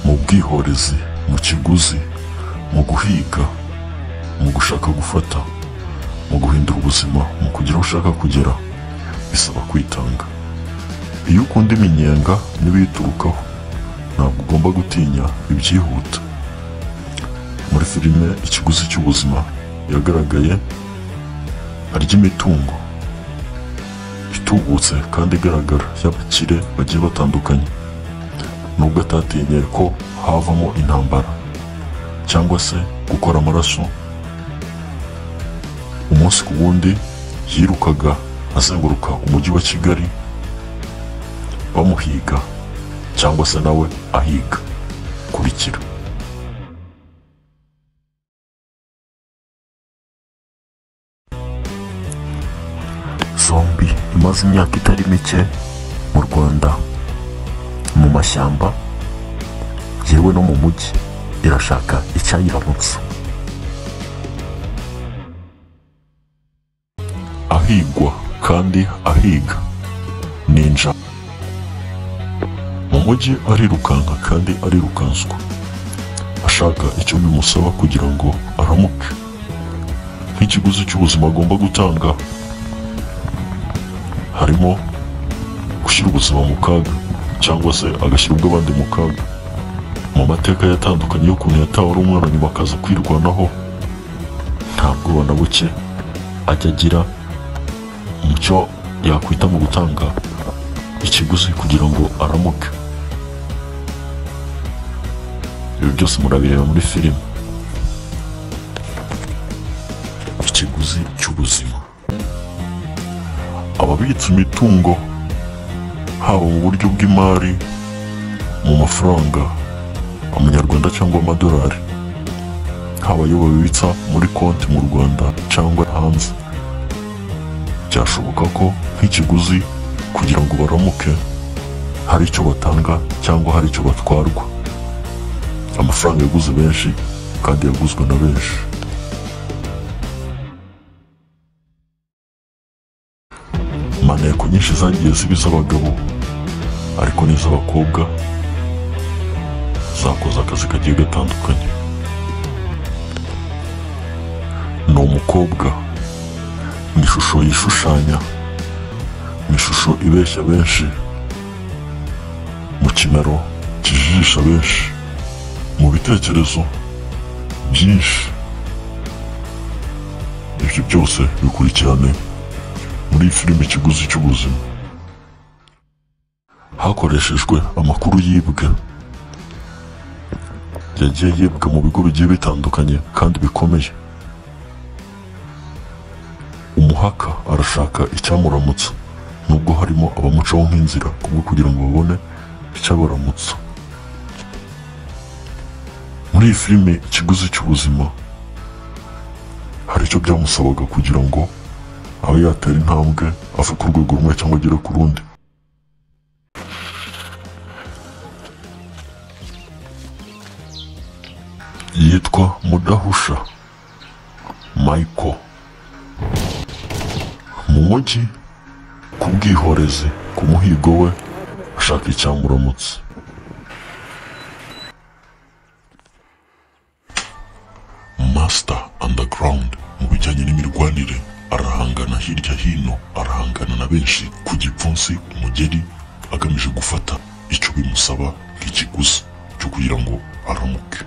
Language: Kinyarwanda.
ubwihorezi mu kiguzi mu guhiga mu gushaka gufata mu guhindura ubuzima mu kugira aho ushaka kugera bisaba kwitanga iyo ukunda iminyenga n'ibiyiturukaho ntabwo ugomba gutinya ibyihuta muri filime ikiguzi cy'ubuzima yagaragaye arya imitungo itubutse kandi igaragara y'abakire bagiye batandukanye nubwo atatinye ko havamo intambara cyangwa se gukora amaraso umunsi ku wundi yirukaga azenguruka umujyi wa kigali bamuhiga cyangwa se nawe ahiga kurikira zombi imaze imyaka itari mike mu rwanda mu mashyamba yewe no mu mujyi irashaka icyayiramutsa ahigwa kandi ahiga ninja mu mujyi arirukanka kandi arirukanswa ashaka icyo bimusaba kugira ngo aramuke nk'ikiguzi cy'ubuzima agomba gutanga harimo gushyira ubuzima mu kaga cyangwa se agashyira ubw'abandi mu kaga mu mateka yatandukanye y'ukuntu yatawe ari umwana nyuma akaza kwirwanaho nta bwoba na buke ajya agira mu cyo yakwita mu gutanga ikiguzi kugira ngo aramuke ibi byose murabireba muri filime ikiguzi cy'ubuzima ababitsa imitungo haba mu buryo bw'imari mu mafaranga amanyarwanda cyangwa amadolari haba ayo babitsa muri konti mu rwanda cyangwa hanze byashoboka ko nk'ikiguzi kugira ngo baramuke hari icyo batanga cyangwa hari icyo batwarwa amafaranga yaguze benshi kandi yaguzwe na benshi maneko nyinshi zagiye ziba iz'abagabo ariko n'iz'abakobwa zakoze akazi kagiye gatandukanye ni umukobwa ni ishusho yishushanya ni ishusho ibeshya benshi mu kimero kijijisha benshi mu bitekerezo byinshi ibyo byose bikurikirane muri filime ikiguzi cy'ubuzima hakoreshejwe amakuru yibwe yagiye yibwa mu bigo bigiye bitandukanye kandi bikomeye umuhaka arashaka icyamuramutsa nubwo harimo abamucaho nk'inzira kubwo kugira ngo babone icyabaramutsa muri iyi filime ikiguzi cy'ubuzima hari icyo byamusabaga kugira ngo aho yatera intambwe ava ku rwego rumwe cyangwa agera ku rundi yitwa mudahusha mayiko mu mujyi ku bwihorezi ku muhigo we ashaka icyamuramutse masita andagarawundi mu bijyanye n'imirwanire arahangana hirya hino arahangana na benshi ku gipfunsi umugeri agamije gufata icyo bimusaba nk'ikiguzi cyo kugira ngo aramuke